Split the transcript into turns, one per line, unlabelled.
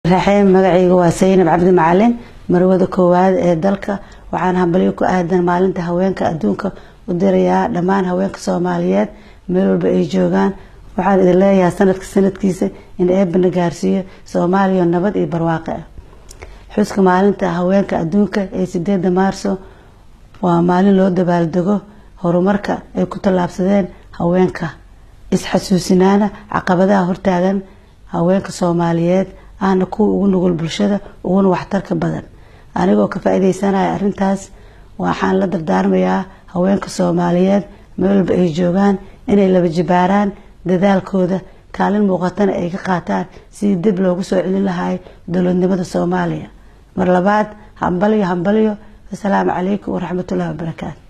raxeen magacayga waa saynab cabdi macalin marwada koowaad ee dalka waxaan hambalyo ku aadan maalinta haweenka adduunka u dirayaa dhammaan haweenka soomaaliyeed meel walba ay joogaan waxaan idin leeyahay sanadka sanadkiisa in eebana gaarsiiyo soomaaliya nabad iyo barwaaqe ah xuska maalinta haweenka adduunka ee sideeda maarso waa maalin loo dabaaldego horumarka ay ku tallaabsadeen haweenka isxasuusinaana caqabadaha hortaagan haweenka soomaaliyeed ahna kuwa ugu nugul bulshada uguna waxtarka badan anigoo ka faa-ideysanaya arrintaas waxaan la dardaarmayaa haweenka soomaaliyeed meel walba ay joogaan inay laba jibaaraan dadaalkooda kaalin muuqatana ay ka qaataan sidii dib loogu soo celin lahay dowladnimada soomaaliya mar labaad hambalyo hambalyo asalaamu calaykum waraxmatullahi wabarakaatu